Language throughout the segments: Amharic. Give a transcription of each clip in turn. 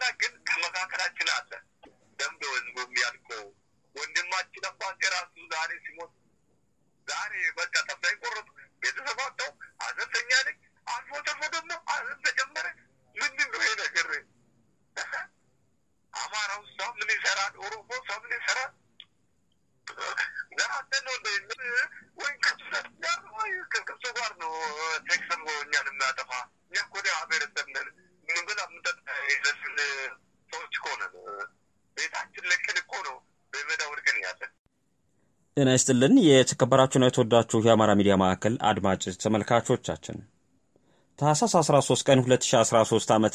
አምላክ ግን ከመካከላችን አለ። ደምዶ ህዝቡ የሚያልቀው ወንድማችን አባቴ ራሱ ዛሬ ሲሞት ዛሬ በቃ ተስፋ የቆረጡ ቤተሰብ አጥተው ሐዘንተኛ ነኝ። አልፎ ተርፎ ደግሞ ሐዘን ተጨመረ። ምንድን ነው ይሄ ነገር? አማራው ሰው ምን ይሰራል? ኦሮሞ ሰው ምን ይሰራል? ዘራተን ነው እንደ ወይ ከሱ ጋር ወይ ከሱ ጋር ነው ቴክስን እኛን የሚያጠፋ እኛ እኮ ደሃ ብሔረሰብ ነን። ምን ብላ ምንጠጣ የዘስን ሰዎች እኮ ነን። ቤታችን ለቅን እኮ ነው በሜዳ ወድቀን ያለን። ጤና ይስጥልን የተከበራችሁና የተወዳችሁ የአማራ ሚዲያ ማዕከል አድማጭ ተመልካቾቻችን ታህሳስ 13 ቀን 2013 ዓ ም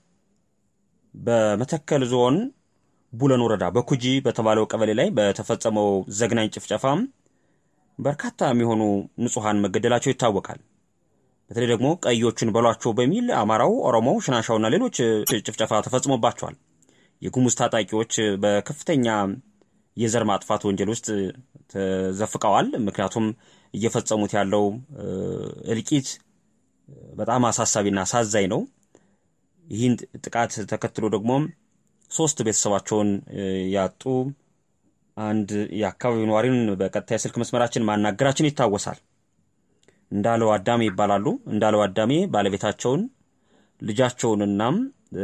በመተከል ዞን ቡለን ወረዳ በኩጂ በተባለው ቀበሌ ላይ በተፈጸመው ዘግናኝ ጭፍጨፋም በርካታ የሚሆኑ ንጹሐን መገደላቸው ይታወቃል። በተለይ ደግሞ ቀዮቹን በሏቸው በሚል አማራው፣ ኦሮሞው፣ ሽናሻውና ሌሎች ጭፍጨፋ ተፈጽሞባቸዋል። የጉሙዝ ታጣቂዎች በከፍተኛ የዘር ማጥፋት ወንጀል ውስጥ ተዘፍቀዋል። ምክንያቱም እየፈጸሙት ያለው እልቂት በጣም አሳሳቢና አሳዛኝ ነው። ይህን ጥቃት ተከትሎ ደግሞ ሶስት ቤተሰባቸውን ያጡ አንድ የአካባቢው ነዋሪን በቀጥታ የስልክ መስመራችን ማናገራችን ይታወሳል። እንዳለው አዳሜ ይባላሉ። እንዳለው አዳሜ ባለቤታቸውን ልጃቸውንናም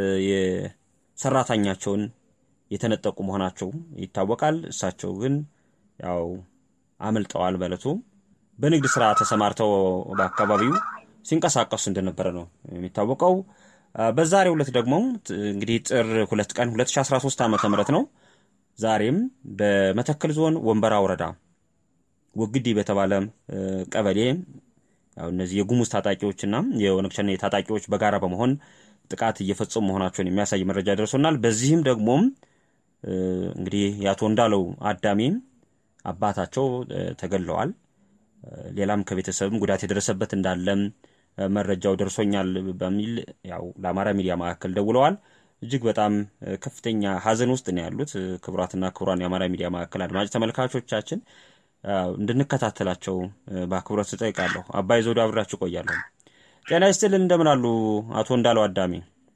የሰራተኛቸውን የተነጠቁ መሆናቸው ይታወቃል። እሳቸው ግን ያው አምልጠዋል። በዕለቱ በንግድ ስራ ተሰማርተው በአካባቢው ሲንቀሳቀሱ እንደነበረ ነው የሚታወቀው። በዛሬው ዕለት ደግሞ እንግዲህ ጥር ሁለት ቀን 2013 ዓ ም ነው። ዛሬም በመተከል ዞን ወንበራ ወረዳ ወግዲ በተባለ ቀበሌ ያው እነዚህ የጉሙዝ ታጣቂዎችና የኦነግ ሸኔ ታጣቂዎች በጋራ በመሆን ጥቃት እየፈጸሙ መሆናቸውን የሚያሳይ መረጃ ደርሶናል። በዚህም ደግሞ እንግዲህ የአቶ እንዳለው አዳሜ አባታቸው ተገድለዋል። ሌላም ከቤተሰብም ጉዳት የደረሰበት እንዳለም መረጃው ደርሶኛል በሚል ያው ለአማራ ሚዲያ ማዕከል ደውለዋል። እጅግ በጣም ከፍተኛ ሀዘን ውስጥ ነው ያሉት። ክቡራትና ክቡራን የአማራ ሚዲያ ማዕከል አድማጭ ተመልካቾቻችን እንድንከታተላቸው በአክብሮት እጠይቃለሁ። አባይ ዘውዱ አብሬያችሁ ቆያለሁ። ጤና ይስጥልን። እንደምን አሉ አቶ እንዳለው አዳሜ?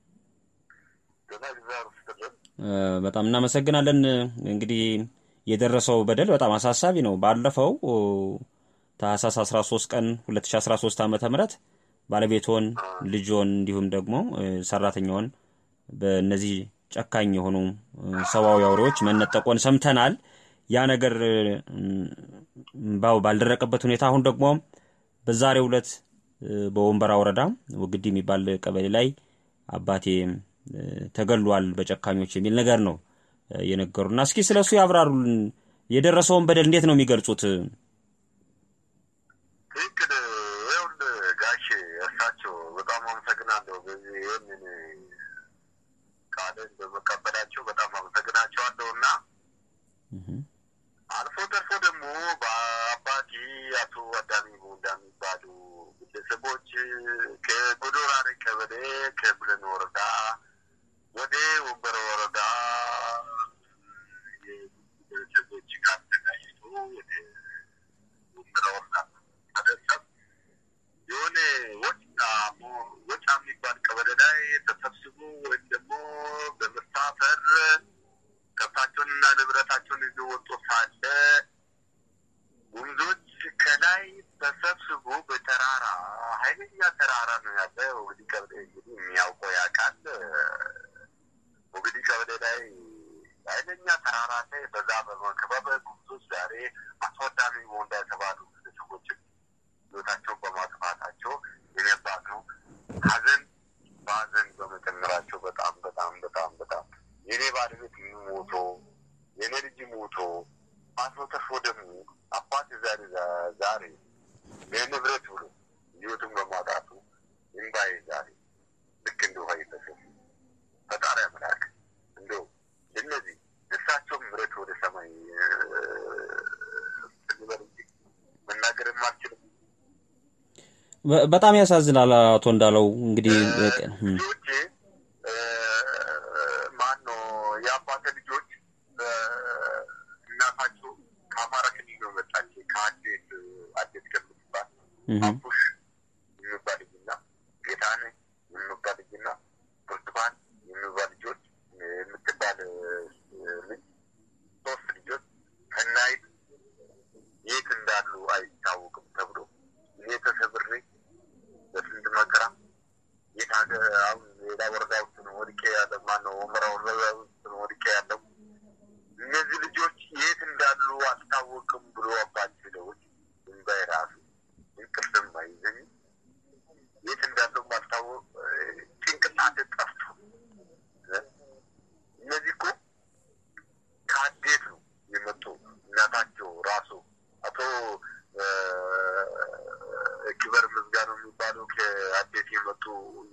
በጣም እናመሰግናለን። እንግዲህ የደረሰው በደል በጣም አሳሳቢ ነው። ባለፈው ታህሳስ 13 ቀን 2013 ዓ ም ባለቤቶን፣ ልጆን እንዲሁም ደግሞ ሰራተኛውን በእነዚህ ጨካኝ የሆኑ ሰብአዊ አውሬዎች መነጠቆን ሰምተናል። ያ ነገር ባው ባልደረቀበት ሁኔታ አሁን ደግሞ በዛሬው ዕለት በወንበራ ወረዳ ወግዲ የሚባል ቀበሌ ላይ አባቴ ተገሏል በጨካኞች የሚል ነገር ነው የነገሩና እስኪ ስለ እሱ ያብራሩልን። የደረሰውን በደል እንዴት ነው የሚገልጹት? ትክክል። ይኸውልህ ጋሼ እርሳቸው በጣም አመሰግናለሁ። በዚህ ይህንን ቃልን በመቀበላቸው በጣም አመሰግናቸዋለሁ እና አልፎ ተርፎ ደግሞ በአባቴ አቶ አዳሚ ቦንዳ የሚባሉ ግለሰቦች ከጎዶራሬ ቀበሌ ከብለን ወረዳ ወደ ወንበረ ወረዳ የግለሰቦች ጋር ተጋጭቶ ወደ ወንበረ ወረዳ ተደሰብ የሆነ ወጫ ወጫ የሚባል ቀበሌ ላይ ተሰብስቦ ወይም ደግሞ በመሳፈር ከብታቸውንና ንብረታቸውን ይዞ ወጥቶ ሳለ ወንዞች ከላይ ተሰብስቦ በተራራ ኃይለኛ ተራራ ነው ያለ። ወግዲ ቀበሌ እንግዲህ የሚያውቀው ያውቃል። ወግዲ ቀበሌ ላይ ኃይለኛ ተራራ ላይ በዛ በመከበብ ጉምዞች ዛሬ አስወዳሚ ቦንዳ የተባሉ ግለሰቦችን ህይወታቸውን በማጥፋታቸው የነባት ነው ሀዘን በሀዘን በመጨመራቸው በጣም በጣም በጣም በጣም የኔ ባለቤት ሞቶ የኔ ልጅ ሞቶ አቶ ተርፎ ደግሞ አባት ዛሬ ዛሬ ለንብረት ብሎ ህይወቱን በማጣቱ እምባዬ ዛሬ ልክ እንደ ውሃ እየፈሰሰ ፈጣሪ አምላክ እንደው እነዚህ እሳቸው ምረት ወደ ሰማይ ልበል እንጂ መናገርም አልችልም። በጣም ያሳዝናል። አቶ እንዳለው እንግዲህ ልጆቼ ማን ነው የአባተ ልጆች እናታቸው ከአማራ ክልል ነው መጣች። ከአዴት አዴት ከምትባል አቡሽ የሚባል ልጅና ጌታነህ የሚባል ልጅና ብርቱካን የሚባል ልጆች ማነው ምራው ወድቄ ያለው እነዚህ ልጆች የት እንዳሉ አልታወቅም ብሎ አባት ደውል እንባይ ራሱ እንቅልፍም አይዘኝ የት እንዳለው አልታወቅ ጭንቅላት ጠፍቶ እነዚህ እኮ ከአዴት ነው የመጡ እናታቸው ራሱ አቶ ክበር ምዝጋኑ የሚባሉ ከአዴት የመጡ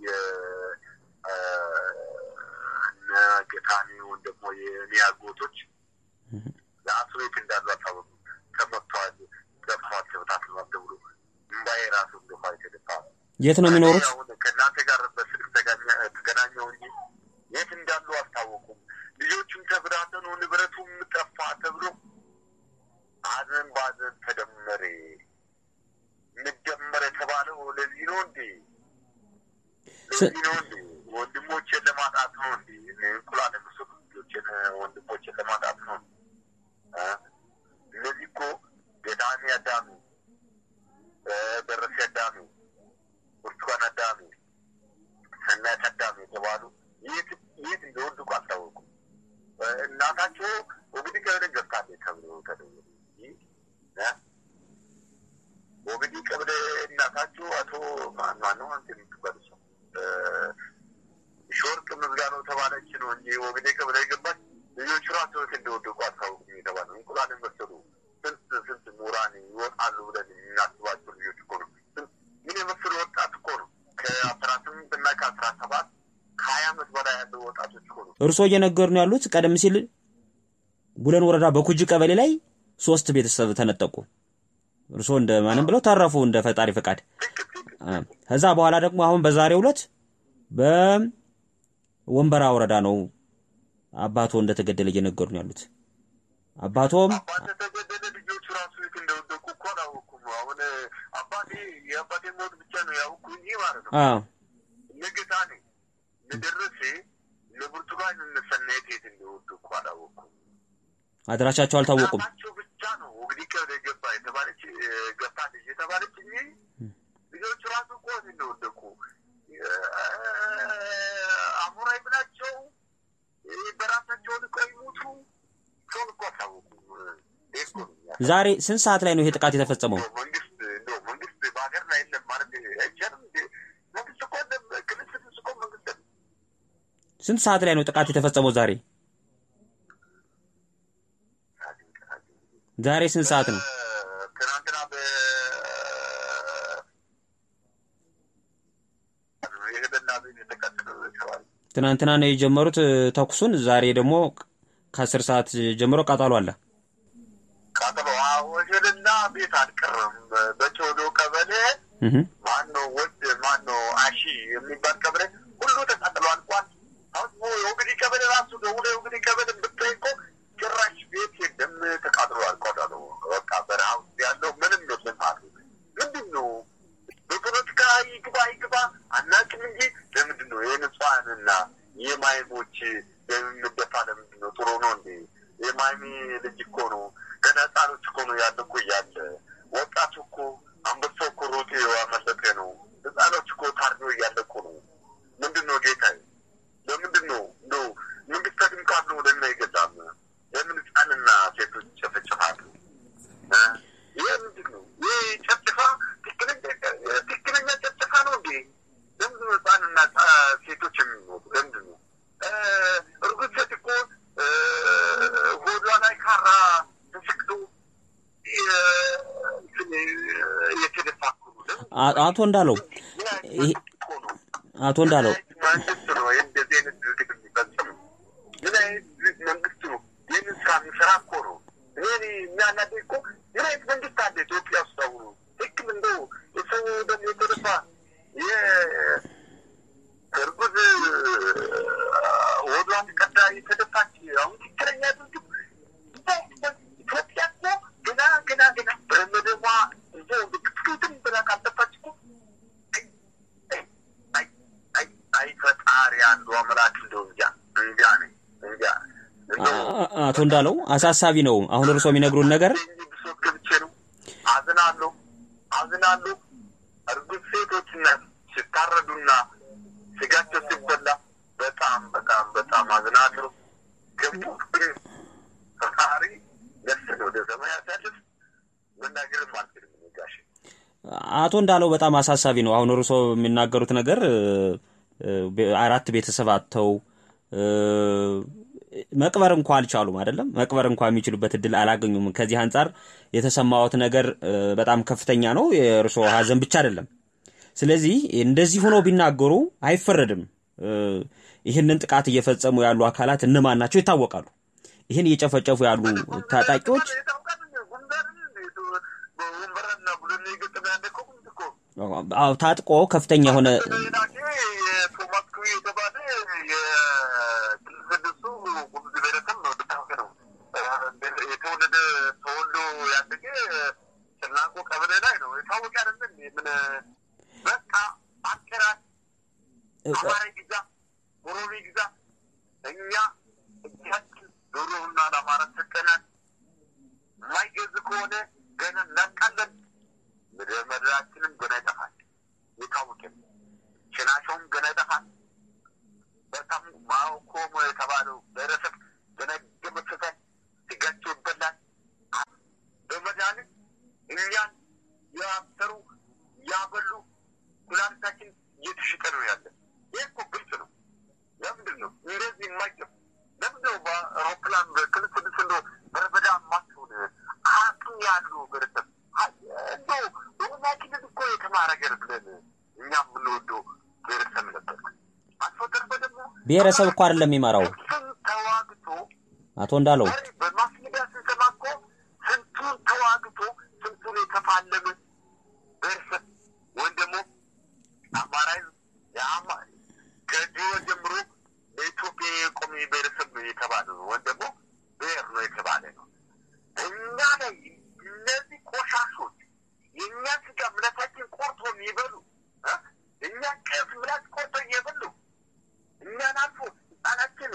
የነገታኒ ወይም ደግሞ የኔ አጎቶች ለአቶ ቤት እንዳሉ አልታወቁም። ተመቷል፣ ገፏል፣ ተበታትኗል ተብሎ እምባዬ ራሱ እንደፋ የተደፋ የት ነው የሚኖሩት? አሁን ከእናንተ ጋር በስልክ ተገናኘ- ተገናኘው እንጂ የት እንዳሉ አልታወቁም። ልጆቹም ተበታተኑ፣ ንብረቱም ጠፋ ተብሎ ሐዘን በሐዘን ተደመረ። እንደመረ የተባለው ለዚህ ነው እንዴ? ለዚህ ነው እንዴ? ወንድሞቼን ለማጣት ነው እንዴ? እንቁላል የመሰሉ ልጆቼን ወንድሞቼን ለማጣት ነው እ? እነዚህ እኮ ገዳሚ አዳሚ፣ ደረሴ አዳሚ፣ ብርቱካን አዳሚ፣ ሰናይት አዳሚ የተባሉ የት የት እንደወደቁ አልታወቁም። እናታቸው እንግዲህ ቀበሌ ገብታለች ተብሎ ተደወለ እንጂ እ? ወግዲ ቀበሌ እናታቸው አቶ ማን ማነው አንተ የምትባል ሰው ሾርቅ ምዝጋናው ተባለች ነው እንጂ ወግዴ ቀበሌ ገባች። ልጆቹ ራሱ የት እንደወደቁ አልታወቁም የተባለው እንቁላል የመሰሉ ስንት ስንት ምሁራን ይወጣሉ ብለን የምናስባቸው ልጆች እኮ ነው። ስንት- ምን የመሰሉ ወጣት እኮ ነው ከአስራ ስምንት እና ከአስራ ሰባት ከሀያ ዓመት በላይ ያለው ወጣቶች እኮ ነው። እርስዎ እየነገሩን ያሉት ቀደም ሲል ቡለን ወረዳ በኩጂ ቀበሌ ላይ ሶስት ቤተሰብ ተነጠቁ። እርስዎ እንደ ማንም ብለው ተረፉ እንደ ፈጣሪ ፈቃድ። ትክክል ትክክል አ፣ ከዛ በኋላ ደግሞ አሁን በዛሬው ዕለት በወንበራ ወረዳ ነው አባቶ እንደተገደለ እየነገሩን ያሉት። አባቶም አባቴ ተገደለ። ልጆቹ ራሱ የት እንደወደቁ እኮ አላወኩም። አሁን አባቴ የአባቴ ሞት ብቻ ነው ያውቁ እንጂ ማለት ነው አ፣ ንግታ ነ ንደረሴ ለብርቱካን እነሰናየት የት እንደወደቁ አላወኩም። አድራሻቸው አልታወቁም። እናታቸው ብቻ ነው እንግዲህ ከወደ ገባ የተባለች ገብታለች የተባለች እንጂ ልጆቹ ራሱ እኮ የት እንደወደቁ አሞራ ይብላቸው በራሳቸው ልቀው ይሙቱ ሰውን እኮ አሳወቁም። ይህ እኮ ነው የሚያሳየው። ዛሬ ስንት ሰዓት ላይ ነው ይሄ ጥቃት የተፈጸመው? እንደው መንግስት እንደው መንግስት በሀገር ላይ የለም ማለት አይቻልም። እንደ መንግስት እኮ የለም፣ ክልል ስድስት እኮ መንግስት ነው። ስንት ሰዓት ላይ ነው ጥቃት የተፈጸመው ዛሬ? ዛሬ ስንት ሰዓት ነው? ትናንትና በ የሄደና ቤት የተቃጠለው የተባለ ትናንትና ነው የጀመሩት እ፣ ተኩሱን። ዛሬ ደግሞ ከአስር ሰዓት ጀምሮ ቃጠሎ አለ። ቃጠሎ ወሸልና ቤት አልቀረም። በጮዶ ቀበሌ እህ፣ ማነው ወድ ማነው አሺ የሚባል ቀበሌ ሁሉ ተቃጥሎ አልቋል። አሁን የወግዲ ቀበሌ ራሱ ደውሎ የወግዲ ቀበሌ ብታይ እኮ ጭራሽ ቤት የለም ተቃጥሎ አልቋል አሉ። በቃ በረሃ ውስጥ ያለው ምንም የለም አሉ። ምንድን ነው በፖለቲካ ይግባ ይግባ አናውቅም እንጂ ለምንድን ነው የንጹሐንና የማይሞች የምደፋ ለምንድን ነው? ጥሩ ነው እንዴ? የማይሚ ልጅ እኮ ነው ገና ህጻኖች እኮ ነው ያለ እኮ እያለ ወጣቱ እኮ አንበሳው እኮ ሮጤ ያመለጠ ነው። ህጻኖች እኮ ታርዶ እያለቁ ነው። ምንድን ነው ጌታዬ? ለምንድን ነው እንደው መንግስት ተድም ካሉ ለምን አይገዛም? ለምን ህጻንና ሴቶች ጨፈጭፋሉ? እ? ይህ ምንድን ነው? ይህ ጨፍጭፋ ትክክለኛ ትክክለኛ ጨፍጭፋ ነው እንዴ? ለምንድን ነው ህጻንና ጻ- ሴቶች የሚሞቱ? ለምንድን ነው እ፣ እርጉዝ ሴት እኮ እ፣ ሆዷ ላይ ካራ ተሰክቶ የ- እንትን፣ የተደፋ እኮ ነው። ለምን አ- አቶ እንዳለው ምን አይነት ይሄ መንግስት እኮ ነው? አቶ እንዳለው መንግስት ነው እንደዚህ አይነት ድርጊት የሚፈጽም? ምን አይነት መንግስት ነው ይህንን ስራ የሚሰራ እኮ ነው? እኔ የሚያናደኝ እኮ ምን አይነት መንግስት አለ ኢትዮጵያ ውስጥ አሁኑ? ትክክል እንደው የሰው ደም የተደፋ የእርጉዝ ወዷ ተቀዳ የተደፋች አሁን ትክክለኛ ድርጊት ኢትዮጵያ እኮ ገና ገና ገና በመደቧ እዞ ትክክልትም ብላ ካልጠፋች እኮ አይ አይ አይ ፈጣሪ አንዱ አምላክ እንደው እንጃ እንጃ ነኝ እንጃ እንደው አ- አቶ እንዳለው አሳሳቢ ነው። አሁን እርስዎ የሚነግሩን ነገር እኔ ብሶት ገብቼ ነው። አዝናለሁ አዝናለሁ። እርጉዝ ሴቶችና ሲታረዱና ስጋቸው ሲበላ በጣም በጣም በጣም አቶ እንዳለው በጣም አሳሳቢ ነው። አሁን እርሶ የሚናገሩት ነገር እ፣ እ፣ አራት ቤተሰብ አጥተው እ፣ መቅበር እንኳ አልቻሉም አይደለም። መቅበር እንኳ የሚችሉበት እድል አላገኙም። ከዚህ አንጻር የተሰማዎት ነገር እ፣ በጣም ከፍተኛ ነው። የእርሶ ሀዘን ብቻ አይደለም። ስለዚህ እንደዚህ ሆነው ቢናገሩ አይፈረድም። እ፣ ይህንን ጥቃት እየፈጸሙ ያሉ አካላት እነማን ናቸው ይታወቃሉ። ይህን እየጨፈጨፉ ያሉ ታጣቂዎች አዎ፣ ታጥቆ ከፍተኛ የሆነ አማራ ግዛ፣ ኦሮሚ ግዛ፣ እኛ እጃችን ዶሮና ለአማራ ሰጠናል። የማይገዝ ከሆነ ገና እናቃለን። ምድረ ምድራችንም ገና ይጠፋል። የታወቀ ነው። ሽናሸውም ገና ይጠፋል። በጣም ማኮሞ የተባለው ብሔረሰብ ገና ይደመሰሳል። ስጋቸው ይበላል። በመድኃኒት እኛን ያሰሩ ያበሉ ኩላሊታችን እየተሸጠ ነው ያለ። ይህ እኮ ግልጽ ነው። ለምንድን ነው እንደዚህ የማይገብ ለምንድን ነው በአውሮፕላን በክልል ስድስት እንደ በረበዳ ማትሆን አቅም ያለው ብሔረሰብ እንደው በኦሮሚያ ክልል እኮ የተማረ ሀገር ብለን እኛ የምንወደው ብሔረሰብ ነበር። አልፎ ተርፎ ደግሞ ብሔረሰብ እኮ አይደለም የሚመራው ስንቱን ተዋግቶ አቶ እንዳለው ዛሬ በማስ ሚዲያ ስንሰማ እኮ ስንቱን ተዋግቶ ስንቱን የተፋለመ ብሔረሰብ ወይም ደግሞ አማራ ሕዝብ የአማ ከድሮ ጀምሮ በኢትዮጵያ የቆመ ብሔረሰብ ነው የተባለ ነው ወይም ደግሞ ብሔር ነው የተባለ ነው። እኛ ላይ እነዚህ ቆሻሾች የእኛ ስጋ ምላሳችን ቆርጦ የሚበሉ እ? እኛ ቀስ ምላስ ቆርጦ እየበሉ እኛን አልፎ ህጻናችን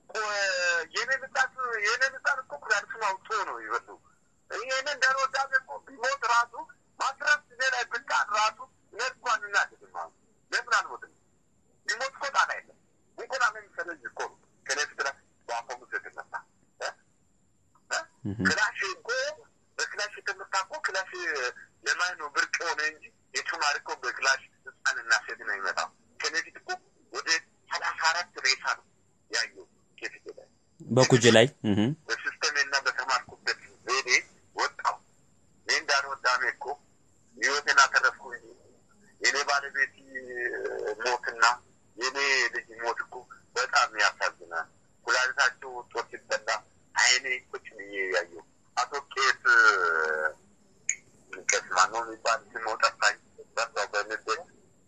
የኔ ምጣት የኔ ምጣት እኮ ኩላሊቱን አውጥቶ ነው ይበሉ። ይህን እንደሮዳቤ እኮ ቢሞት ራሱ ማስረፍ እኔ ላይ ብቃት ራሱ እኔ እንኳን እናድግም አሁን ለምን አልሞትም? ቢሞት እኮ ጣጣ የለም። እንቁላ ነው የሚሰለኝ እኮ ነው ከኔ ፊት ላይ በአፎሙ ስትነሳ እ? እ? ክላሽ እኮ በክላሽ የተመታ እኮ ክላሽ ለማን ነው ብርቅ ሆነ እንጂ የተማሪ እኮ በክላሽ ህፃንና ሴት ነው ይመጣው። ከኔ ፊት እኮ ወደ ሰላሳ አራት ሬሳ ነው ያየው ከፊት ላይ በኩጅ ላይ እህ በሲስተሜና በተማርኩበት ዘዴ ወጣው። እኔ እንዳልወዳሜ እኮ ህይወቴን አተረፍኩ እንጂ የኔ ባለቤት ሞትና የኔ ልጅ ሞት እኮ በጣም ያሳዝናል። ኩላሊታቸው ወጥቶ ሲበላ አይኔ ቁጭ ብዬ ያየው አቶ ቄስ ቄስ ማነው የሚባል ስሙ ጠፋኝ። በዛው በንዴት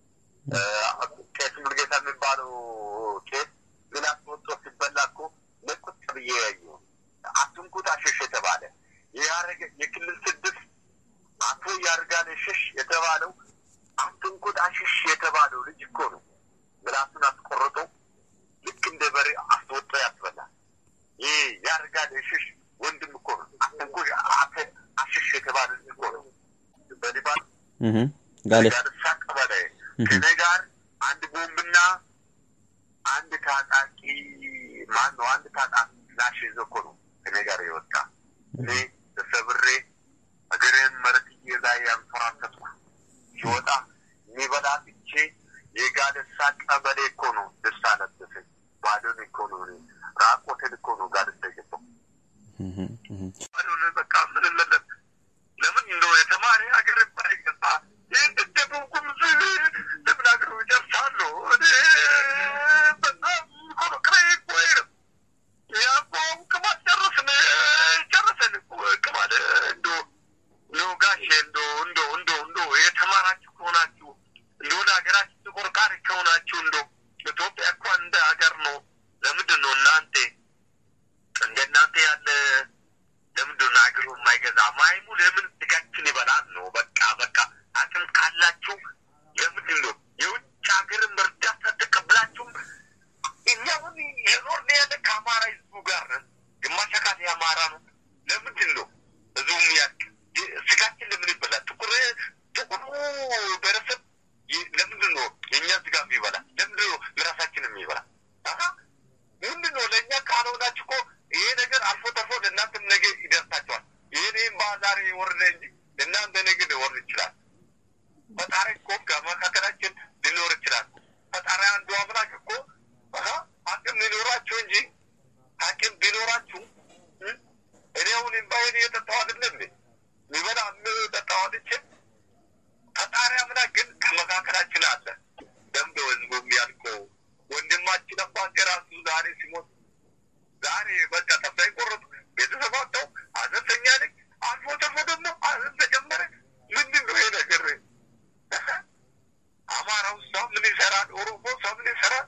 ቄስ ሙልጌታ የሚባለው ቄስ ግላስ ወጥቶ ሲበላ እኮ ለቁጭ ብዬ ያየው አትንኩት አሸሽ የተባለ የያረገ የክልል ስድስት አቶ ያርጋል ሽሽ የተባለው አትንኩት አሽሽ የተባለው ልጅ እኮ ነው። ምላሱን አስቆርጦ ልክ እንደ በሬ አስወጦ ያስበላል። ይህ ያርጋል ሽሽ ወንድም እኮ ነው። አትንኩት አተ- አሽሽ የተባለ ልጅ እኮ ነው። በሊባን እህ ጋሌ ጋርሳ ቀበሌ ከኔ ጋር አንድ ቦምብና አንድ ታጣቂ ማን ነው? አንድ ታጣቂ ላሽ ይዞ እኮ ነው ከኔ ጋር የወጣ እኔ ተሰብሬ እግሬን መሬትዬ ላይ ያንፈራተትኩ ሲወጣ የሚበላ ብቼ የጋደሳ ቀበሌ እኮ ነው ደስታ ለበሰኝ። ባዶን እኮ ነው እኔ ራቆቴን እኮ ነው ጋደሳ የገባው። እህ እህ ባዶን በቃ ምንም የለም። ለምን እንደው የተማሪ ሀገር ባይገባ ይህን ደቡብ ጉሙዝ ለምን ሀገሩ ይደርሳሉ? እኔ በጣም እኮ ነው ክራይ እኮ አይልም ያቆ ቅማል ጨረስን ጨረሰን እኮ ቅማል እንዶ እንዶ ጋሼ እንዶ እንዶ እንዶ እንዶ የተማራችሁ ከሆናችሁ እንዶ ለሀገራችሁ ተቆርቋሪ ከሆናችሁ እንዶ ኢትዮጵያ እኮ እንደ ሀገር ነው። ለምንድን ነው እናንተ እንደ እናንተ ያለ ለምንድን ነው ሀገሩ የማይገዛ ማይሙ ለምን ስጋችን ይበላል ነው? በቃ በቃ አቅም ካላችሁ ለምንድን ነው የውጭ ሀገርን እርዳታ ተቀብላችሁም እኛ አሁን የኖርን ያለ ከአማራ ህዝቡ ጋር ነን። ግማሽ አካል የአማራ ነው። ለምንድን ነው ህዝቡም ያ ስጋችን ለምን ይበላል? ጥቁር ጥቁሩ ብሔረሰብ ይ- ለምንድን ነው የእኛ ስጋ የሚበላ? ለምንድን ነው ለራሳችን የሚበላ? አሀ ምንድን ነው ለእኛ ካልሆናችሁ እኮ ይሄ ነገር አልፎ ተርፎ ለእናንተም ነገ ይደርሳቸዋል። ይህን ይህም ዛሬ ወረደ እንጂ ለእናንተ ነገ ሊወርድ ይችላል። እንጂ ሐኪም ቢኖራችሁ እኔ አሁን እምባዬን እየጠጣሁ አይደለ እንዴ የሚበላ የምጠጣው አጥቼ ፈጣሪ አምላክ ግን ከመካከላችን አለ። ደምዶ ህዝቡ የሚያልቀው ወንድማችን አባቴ ራሱ ዛሬ ሲሞት ዛሬ በቃ ተስፋ የቆረጡ ቤተሰብ አጣው ሐዘንተኛ ነኝ። አልፎ ተርፎ ደግሞ ሐዘን ተጨመረ። ምንድን ነው ይሄ ነገር? አማራው እሷ ምን ይሰራል? ኦሮሞ እሷ ምን ይሰራል?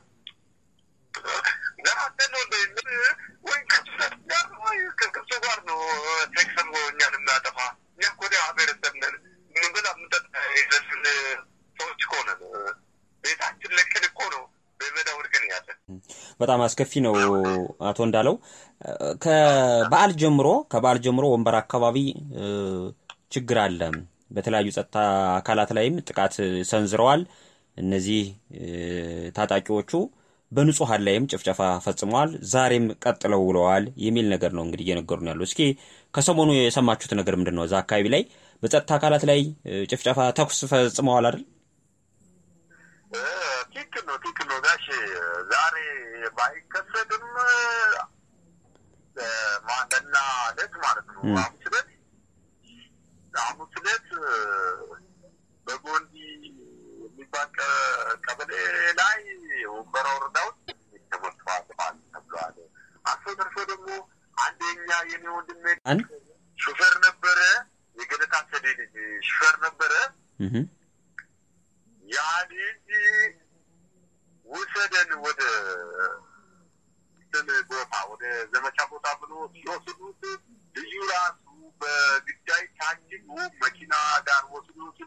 ዘራተ ነው እንደ ወይ ከሱ ጋር ወይ ከሱ ጋር ነው ቴክሰን እኛን የሚያጠፋ እኛ እኮ ወደ ብሔረሰብ ነን። ምን ብላ የምንጠጣ የዘስን ሰዎች እኮ ነን። ቤታችን ለቅን እኮ ነው በሜዳ ወድቀን ያለን። በጣም አስከፊ ነው። አቶ እንዳለው ከበዓል ጀምሮ ከበዓል ጀምሮ ወንበር አካባቢ እ፣ ችግር አለ። በተለያዩ ጸጥታ አካላት ላይም ጥቃት ሰንዝረዋል። እነዚህ እ፣ ታጣቂዎቹ በንጹሐን ላይም ጭፍጨፋ ፈጽመዋል። ዛሬም ቀጥለው ውለዋል የሚል ነገር ነው እንግዲህ እየነገሩን ያሉ። እስኪ ከሰሞኑ የሰማችሁት ነገር ምንድን ነው? እዛ አካባቢ ላይ በጸጥታ አካላት ላይ እ፣ ጭፍጨፋ፣ ተኩስ ፈጽመዋል አይደል? ትክክል ነው፣ ትክክል ነው ጋሼ። ዛሬ ባይከሰትም ማንደና ዕለት ማለት ነው ም። ሐሙስ ዕለት ሐሙስ ዕለት በጎንዲ የሚባል ቀ- ቀበሌ ላይ ወንበራ ወረዳ ውስጥ ተመቷል ማለት ተብሏል። አልፎ ተርፎ ደግሞ አንደኛ የኔ ወንድሜ አንድ ሹፌር ነበረ፣ የገለታ ሰዴ ልጅ ሹፌር ነበረ። እህ ያ ልጅ ውሰደን ወደ እንትን ቦታ ወደ ዘመቻ ቦታ ብሎ ሲወስዱት ልዩ ራሱ በግዳይ ታጅቡ መኪና ጋር ወስዶ ወስዶ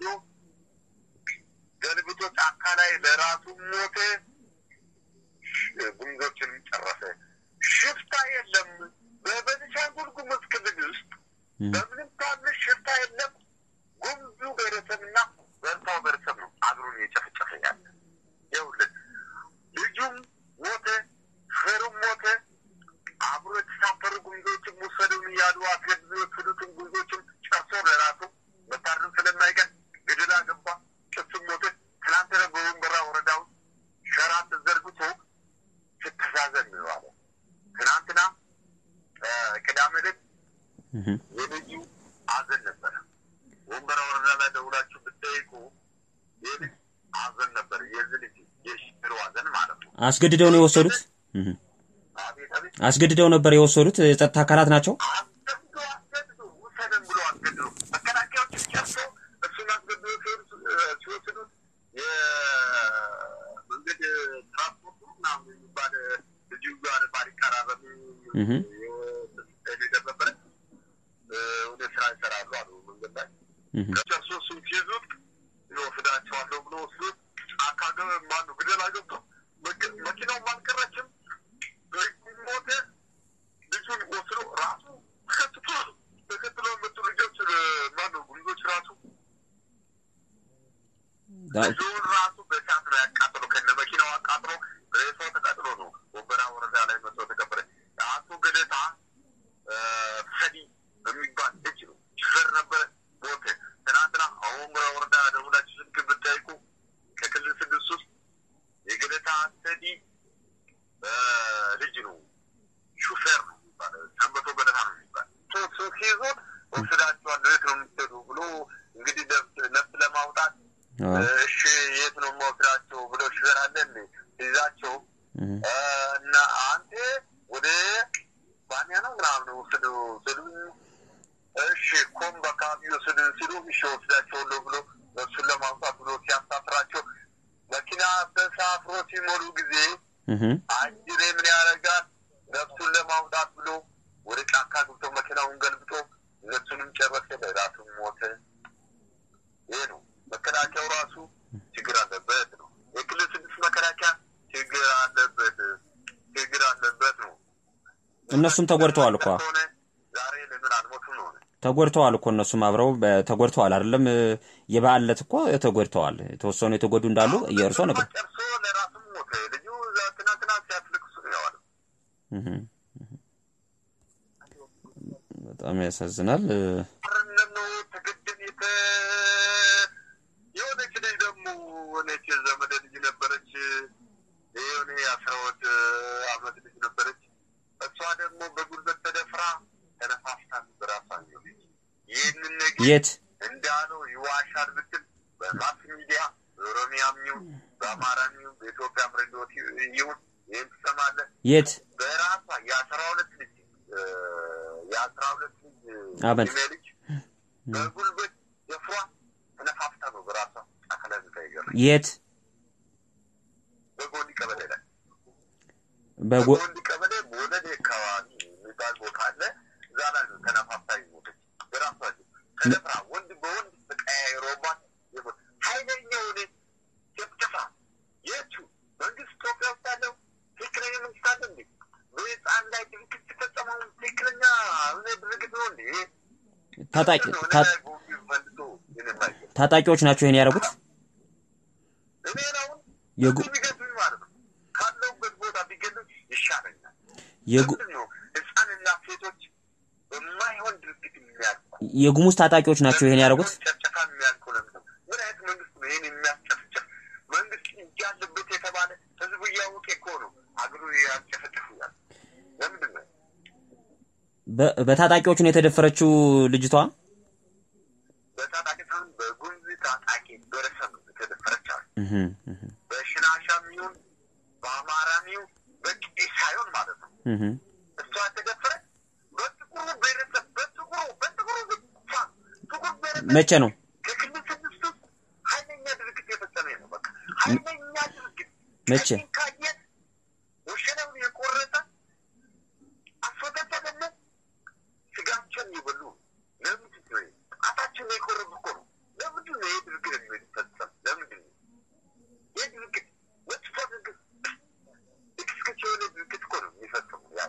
ገልብጦ ጫካ ላይ ለራሱ ሞተ። ጉምዞችንም ጨረሰ። ሽፍታ የለም። በቤኒሻንጉል ጉሙዝ ክልል ውስጥ እህ በምንም ታምር ሽፍታ የለም። ጉምዙ ብሔረሰብና በርታው ብሔረሰብ ነው አብሮን እየጨፈጨፈ ያለ። ይኸውልህ ልጁም ሞተ፣ ሹፌሩም ሞተ። አብሮ የተሳፈሩ ጉምዞችም ውሰዱን እያሉ አስገድዞ የወሰዱትን ጉምዞችም ጨርሶ ለራሱ መታረም ስለማይቀር ገደላ ገባ። እሱም ሞተ። ትናንትና በወንበራ ወረዳ ውስጥ ሸራ ተዘርግቶ ስተዛዘን ነው አለ። ትናንትና እ፣ ቅዳሜ ዕለት እህ የልጁ ሐዘን ነበረ። ወንበራ ወረዳ ላይ ደውላችሁ ብትጠይቁ የልጅ ሐዘን ነበር። የዚህ ልጅ የሽብሩ ሐዘን ማለት ነው። አስገድደው ነው የወሰዱት። እህ አቤት አቤት አስገድደው ነበር የወሰዱት። የጸጥታ አካላት ናቸው። አስገድዶ አስገድዶ ውሰደን ብሎ አስገድዶ መከላከያዎች ጨርሶ እሱን አስገድዶ ሲወስዱ- ሲወስዱት የመንገድ ትራንስፖርቱ ምናምን የሚባል ልጁ ጋር ባሪካራ በሚል እህ ነገር ነበረ እ፣ ወደ ስራ ይሰራሉ አሉ መንገድ ላይ እህ ጨርሶ እሱን ሲይዙት ይወስዳቸዋለሁ ብሎ ወስዶ ጫካ ገ ማነው ግደላ ገብቶ መኪ- መኪናውም አልቀረችም ሞተ። ልጁን ወስዶ ራሱ ተከትሎ ተከትሎ የመጡ ልጆች እ፣ ማነው ጉምዞች ራሱ ዳ- ልጁን ራሱ በእሳት ነው ያቃጥሎ ከነ መኪናው አቃጥሎ ሬሳው ተቃጥሎ ነው ወንበራ ወረዳ ላይ መጥቶ ተቀበረ። አቶ ገደታ እ፣ ሰዲ የሚባል ልጅ ነው ሹፌር ነበረ ሞተ። ትናንትና አሁን ወንበራ ወረዳ ደውላችሁ ስልክ ብትጠይቁ ከክልል ስድስት ውስጥ የገደታ ሰዲ እ፣ ልጅ ነው ሹፌር ነው የሚባለው ሰንበቶ ገደታ ነው የሚባል ሶ ሲይዙት ወስዳቸዋለሁ የት ነው የምትሄዱ ብሎ እንግዲህ ነፍስ ነፍስ ለማውጣት አዎ እሺ የት ነው የምወስዳቸው ብሎ ሹፌር አለ እንዴ ይዛቸው እህ እ፣ እና አንተ ወደ ባንያ ነው ምናምን ወስዱ ስሉ እሺ ኮምብ አካባቢ ወስዱ ሲሉ እሺ ወስዳቸዋለሁ ብሎ እሱን ለማውጣት ብሎ ሲያሳፍራቸው መኪና ተሳፍሮ ሲሞሉ ጊዜ እህ አጅሬ ምን ያደርጋል? ነፍሱን ለማውጣት ብሎ ወደ ጫካ ገብቶ መኪናውን ገልብጦ እነሱንም ጨረሰ፣ ለራሱም ሞተ። ይሄ ነው መከላከያው ራሱ ችግር አለበት ነው። የክልል ስድስት መከላከያ ችግር አለበት ችግር አለበት ነው። እነሱም ተጎድተዋል እኮ ሆነ ዛሬ ለምን አልሞቱም ነው ተጎድተዋል እኮ እነሱም አብረው በ- ተጎድተዋል አይደለም። የበዓል ዕለት እኮ ተጎድተዋል። የተወሰኑ የተጎዱ እንዳሉ የእርሶ ነገር ጨርሶ ለራሱም ሞተ። ልጁ እዛ ትናንትና ሲያስለቅሱ ነው የዋለው። እህ እህ በጣም ያሳዝናል። አረነም ነው ተገደን የተ የሆነች ልጅ ደግሞ ሆነች የዘመደ ልጅ ነበረች። የሆነ የአስራ ሁለት አመት ልጅ ነበረች። ደግሞ በጉልበት ተደፍራ ተነፋፍታ በራሷ ልጅ ይህንን ነገር የት እንዳለው ይዋሻል ብትል በማስ ሚዲያ በኦሮሚያም ይሁን በአማራም ይሁን በኢትዮጵያም ሬዲዮ ይሁን ይህን ትሰማለህ። የት በራሷ የአስራ ሁለት ልጅ እ፣ የአስራ ሁለት ልጅ አመት ዕድሜ ልጅ በጉልበት ደፍሯ ተነፋፍታ ነው በራሷ አካላዊ ቀይገር የት በጎንዲ ቀበሌ ላይ በጎ በጎንዲ ቀበሌ በወለዴ አካባቢ የሚባል ቦታ አለ። እዛ ላይ ነው ተነፋፍታ የሞተች በራሷ ልጅ ተደፍራ ወንድ በወንድ ተቀያይሮባት የሞት ኃይለኛ የሆነ ጭፍጨፋ የቱ መንግስት ኢትዮጵያ ውስጥ ያለው ትክክለኛ መንግስት አለ እንዴ? በህፃን ላይ ድርጊት ሲፈጸመው ትክክለኛ እውነ ድርጊት ነው እንዴ? ታጣቂ ነው እኔ ታ- ላይ ቦምብ መልሶ የነማየ ታጣቂዎች ናቸው ይሄን ያደረጉት። እኔ አሁን የጉ- ቢገዙኝ ማለት ነው ካለሁበት ቦታ ቢገዙኝ ይሻለኛል። የጉ- ለምንድን ነው ህፃንና ሴቶች በማይሆን ድርጊት የሚያልቁ? የጉሙዝ ታጣቂዎች ናቸው ይሄን ያደረጉት። ጨፍጨፋ የሚያልቁ ለምንድን ነው? ምን አይነት መንግስት ነው ይህን የሚያስጨፍጭፍ? መንግስት እጅ ያለበት የተባለ ህዝቡ እያወቀ እኮ ነው አገሩ ያስጨፈጭፉ ያለ ለምንድን ነው? በ- በታጣቂዎቹ ነው የተደፈረችው ልጅቷ። በታጣቂ ሳይሆን በጉምዝ ታጣቂ ብሔረሰብ ነው የተደፈረች አሉ። እህ እህ በሽናሻም ይሁን በአማራም ይሁን በቄ ሳይሆን ማለት ነው እህ እሷ የተደፈረች በጥቁሩ ብሔረሰብ በጥቁሩ በጥቁሩ ብቻ ጥቁር ብሔረሰብ መቼ ነው? ከክልል ስድስት ውስጥ ኃይለኛ ድርጊት የፈጸመ ነው። በቃ ኃይለኛ ድርጊት መቼ? ከዚህ ካየን ወሸላውን የቆረጠ አስወገደ ደግሞ ስጋቸውን ይበሉ ለምንድን ነው ይሄ? ጣታቸውን የቆረጡ እኮ ነው። ለምንድን ነው ይህ ድርጊት የሚፈጸም? ለምንድን ነው ይህ ድርጊት መጥፎ ድርጊት ልክስክስ የሆነ ድርጊት እኮ ነው የሚፈጽሙ ያለ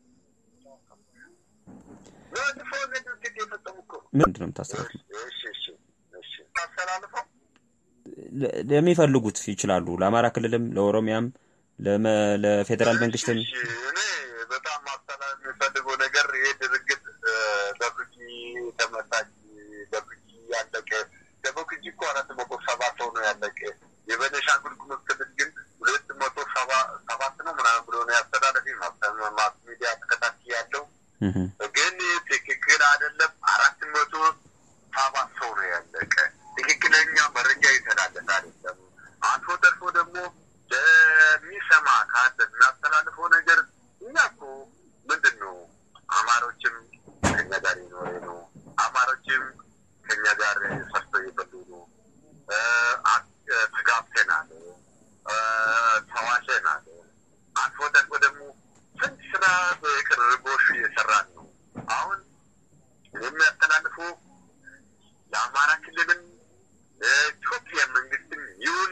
መጥፎ የሆነ ድርጊት የፈጸሙ እኮ ነው። ምንድን ነው የምታስተላልፈው? እሺ እሺ እሺ ታስተላልፈው ለ- ለሚፈልጉት ይችላሉ። ለአማራ ክልልም፣ ለኦሮሚያም፣ ለመ- ለፌዴራል መንግስትም እሺ፣ እኔ በጣም ማስተላለፍ የሚፈልገው ነገር ይሄ ድርጊት ደብቂ ተመታች፣ ደብቂ ያለቀ ደብቂ እኮ አራት መቶ ሰባ ሰው ነው ያለቀ። የቤኒሻንጉል ጉሙዝ ክልል ግን ሁለት መቶ ሰባ ሰባት ነው ምናምን ብሎ ነው ያስተላለፊ ማስ ሚዲያ ተከታታይ ያለው እህ ግን ትክክል አይደለም። አራት መቶ ሰባት ሰው ነው ያለቀ። ትክክለኛ መረጃ ይተላለፍ አይደለም። አልፎ ተርፎ ደግሞ ለሚሰማ ካለ እናስተላልፈው ነገር እኛ እኮ ምንድን ነው አማሮችም ከኛ ጋር የኖረ ነው። አማሮችም ከኛ ጋር ሰርቶ የበሉ ነው። እ፣ አ- እ፣ ተጋብተናል፣ እ፣ ተዋልደናል። አልፎ ተርፎ ደግሞ ስንት ስራ በቅርቦሽ እየሰራን ነው። አሁን የሚያስተላልፉ ለአማራ ክልልም ለኢትዮጵያ መንግስትም ይሁን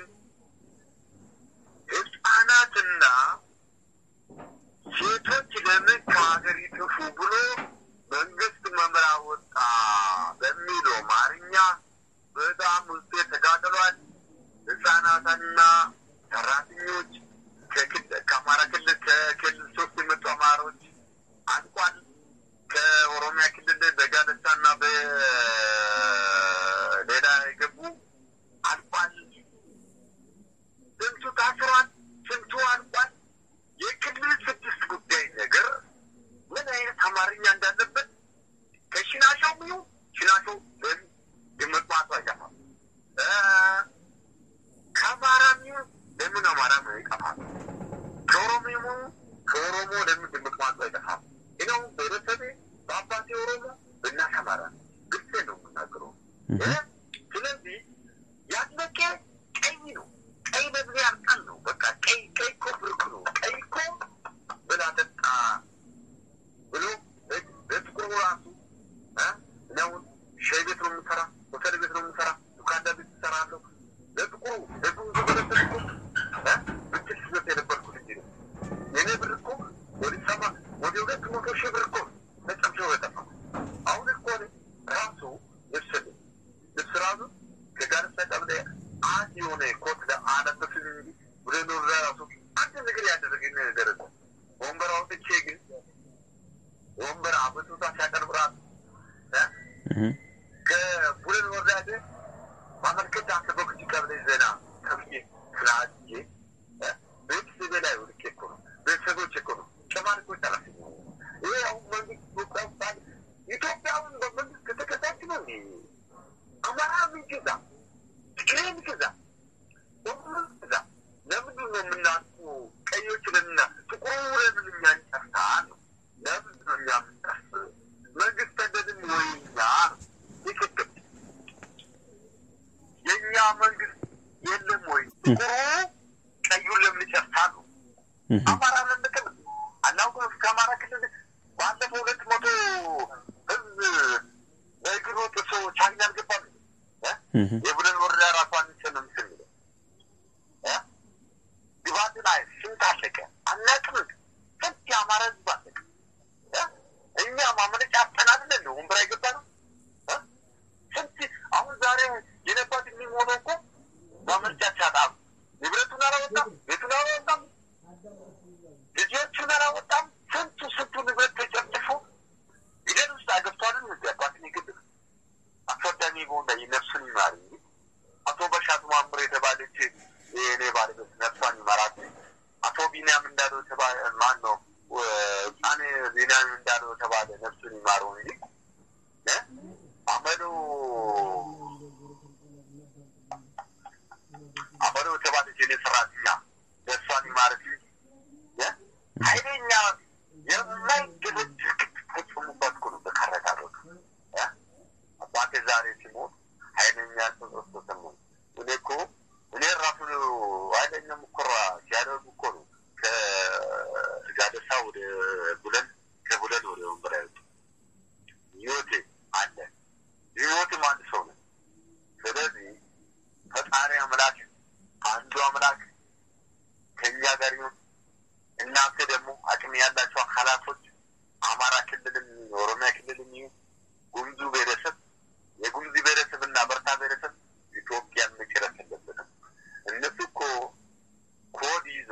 ህጻናትና ሴቶች ለምን ከሀገር ይጥፉ ብሎ መንግስት መምሪያ ወጣ በሚለው አማርኛ በጣም ውስጤ ተጋድሏል። ህጻናትና ሰራተኞች ከክል- ከአማራ ክልል ከክልል ሶስት የመጡ አማሮች አልቋል። ከኦሮሚያ ክልል በጋለቻና በ ጥቁሩ ቀዩን ለምን ይጨርሳሉ? አማራ ነንቅም አናውቅም። እስከ አማራ ክልል ባለፈው ሁለት መቶ ህዝብ በእግሩ ጥሶ ቻግኒ አልገባም። የቡለን ወረዳ ራሱ አንችንም ስንል ግባት ላይ ስንት አለቀ አናውቅም። ስንት የአማራ ህዝብ አለቀ። እኛ ማመለጫ አጠናድለን ነው ወንበር አይገባ ነው። ስንት አሁን ዛሬ የነባት የሚሆነው እኮ ማመልጫ ሲያጣም ንብረቱን አላወጣም፣ ቤቱን አላወጣም፣ ልጆቹን አላወጣም። ስንቱ ስንቱ ንብረት ተጨፍጭፎ ሂደት ውስጥ አገብቷልን እዚ አባትን የግድር አስወዳሚ በሆንዳ ነፍሱን ይማር እንጂ አቶ በሻቱ ማምር የተባለች የእኔ ባለቤት ነፍሷን ይማራት። አቶ ቢንያም እንዳለው የተባለ ማን ነው? ህፃን ቢንያም እንዳለው የተባለ ነፍሱን ይማረው እንጂ አመሉ አመሉ የተባለች የኔ ሰራተኛ ነፍሷን ይማረት እንጂ ኃይለኛ የማይገለጥ ፈጽሙባት እኮ ነው በካረጋሮት አባቴ ዛሬ ሲሞት ኃይለኛ ጸጸት ተሰማኝ። እኔ እኮ እኔ ራሱ ኃይለኛ ሙከራ ሲያደርጉ እኮ ነው ከጋደሳ ወደ ቡለን ከቡለን ወደ ወንበራ ያወጡ ህይወቴ አለ ህይወትም አንድ ሰው ነው። ስለዚህ ፈጣሪ አምላክ አንዱ አምላክ ከእኛ ጋር ይሁን። እናንተ ደግሞ አቅም ያላቸው አካላቶች አማራ ክልልም ኦሮሚያ ክልልም ይሁን ጉምዙ ብሔረሰብ የጉምዚ ብሔረሰብ እና በርታ ብሔረሰብ ኢትዮጵያን መጨረስ የለበትም። እነሱ እኮ ኮድ ይዞ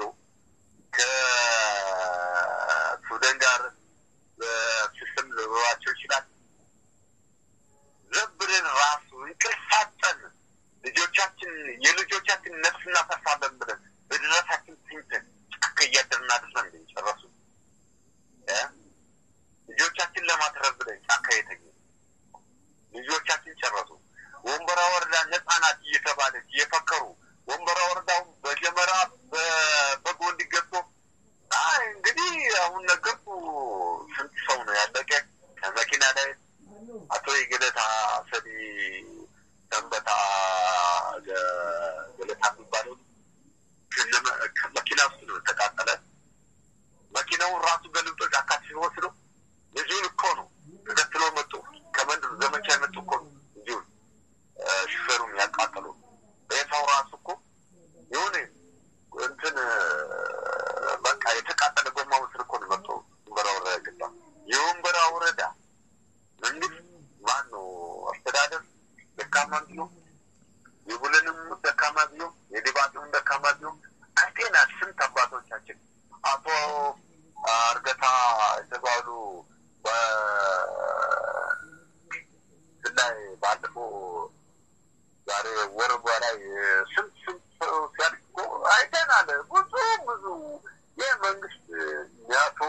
ከሱዳን ጋር በሲስተም ሊኖራቸው ይችላል። ዘብርን ራሱ እንቅልፋጠን ልጆቻችን የልጆቻችን ነፍስ እናፈርሳለን ብለን በድረሳችን ትኝተን ጫካ እያደርን አድርሰን እንደጨረሱ ልጆቻችን ለማትረፍ ብለን ጫካ የተኙ ልጆቻችን ጨረሱ። ወንበራ ወረዳ ነጻ ናት እየተባለች እየፈከሩ ወንበራ ወረዳው በጀመራ በጎንድ ገብቶ እንግዲህ አሁን ነገርኩ። ስንት ሰው ነው ያለቀ ከመኪና ላይ አቶ የገለታ ሰዲ ሰንበታ ገለታ የሚባለው መኪና ውስጥ ነው ተቃጠለ። መኪናውን ራሱ ገልብጦ ጫካ ሲወስዶ ልጁን እኮ ነው ተከትሎ መጡ። ከመንደር ዘመቻ የመጡ እኮ ነው ልጁን ሹፌሩን ያቃጠሉ። ሬሳው ራሱ እኮ የሆነ እንትን በቃ የተቃጠለ ጎማ ምስል እኮ ነው መጥቶ ወንበራ ወረዳ ገባ። የወንበራ ወረዳ መንግስት ማን ነው አስተዳደር ደካማ ቢሆን የቡለንም ደካማ ቢሆን የድባጤውን ደካማ ቢሆን አንቴና ስንት አባቶቻችን አቶ እርገታ የተባሉ ላይ ባለፈው ዛሬ ወር በላይ ስንት ስንት ሰው ሲያድግ እኮ አይተናል። ብዙ ብዙ ይህ መንግስት አቶ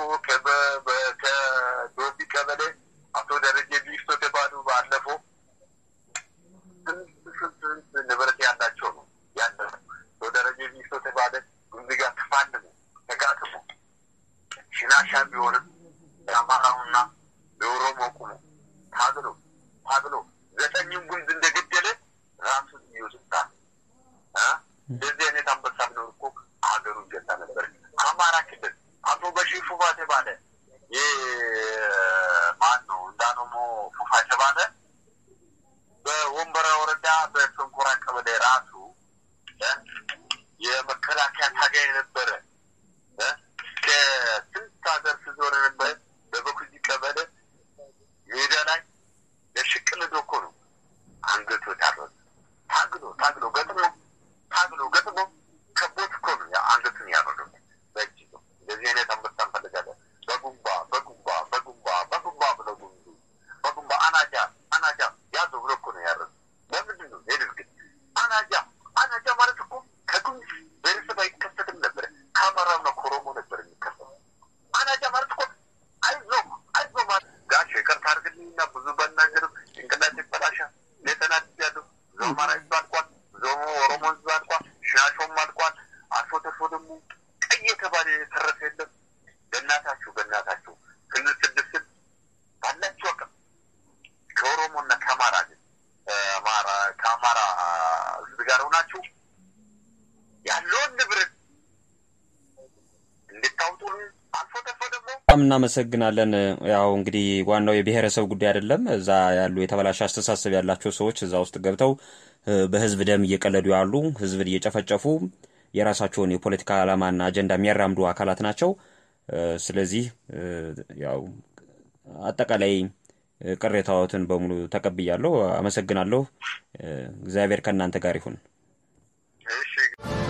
ከዶቢ ቀበሌ አቶ ደረጀ ቢፍቶ የተባሉ ባለፈው ስንት ስንት ስንት ንብረት ያላቸው ነው ያለፈው አቶ ደረጀ ቢፍቶ የተባለ እዚህ ጋር ተፋልሞ ተጋጥሞ ሽናሻ ቢሆንም የአማራውና የኦሮሞ ቁሞ ታግሎ ታግሎ ዘጠኝም ጉምዝ እንደገደለ ራሱን ይወስዳል። እንደዚህ አይነት አንበሳ ቢኖር እኮ ሀገሩ ይገዛ ነበር። አማራ ክልል አቶ በሺር ፉፋ የተባለ ማን ነው እንዳኖሞ ፉፋ የተባለ በወንበራ ወረዳ በሰንኮራ ቀበሌ ራሱ የመከላከያ ታጋይ የነበረ ከስንት ሀገር ስዞር ነበረ በበኩዚ ቀበሌ ሜዳ ላይ ለሽቅል ዶኮ ነው አንገቱ የታረሰ ታግሎ ታግሎ ገጥሞ ታግሎ ገጥሞ ከቦት እኮ ነው አንገቱን ያረዱ በእጅ ነው። እንደዚህ አይነት አንበሳ እንፈልጋለን። በጉንባ በጉንባ በጉንባ በጉንባ ብለው ጉንዱ በጉንባ አናጃ አናጃ ያዘው ብሎ እኮ ነው ያረዱ። ለምንድን ነው የድርግት አናጃ አናጃ ማለት እኮ ከጉምዝ ብሔረሰብ አይከሰትም ነበር። በጣም እናመሰግናለን። ያው እንግዲህ ዋናው የብሔረሰብ ጉዳይ አይደለም። እዛ ያሉ የተበላሸ አስተሳሰብ ያላቸው ሰዎች እዛ ውስጥ ገብተው በህዝብ ደም እየቀለዱ ያሉ ህዝብን እየጨፈጨፉ የራሳቸውን የፖለቲካ ዓላማና አጀንዳ የሚያራምዱ አካላት ናቸው። ስለዚህ ያው አጠቃላይ ቅሬታዎትን በሙሉ ተቀብያለሁ። አመሰግናለሁ። እግዚአብሔር ከእናንተ ጋር ይሁን። እሺ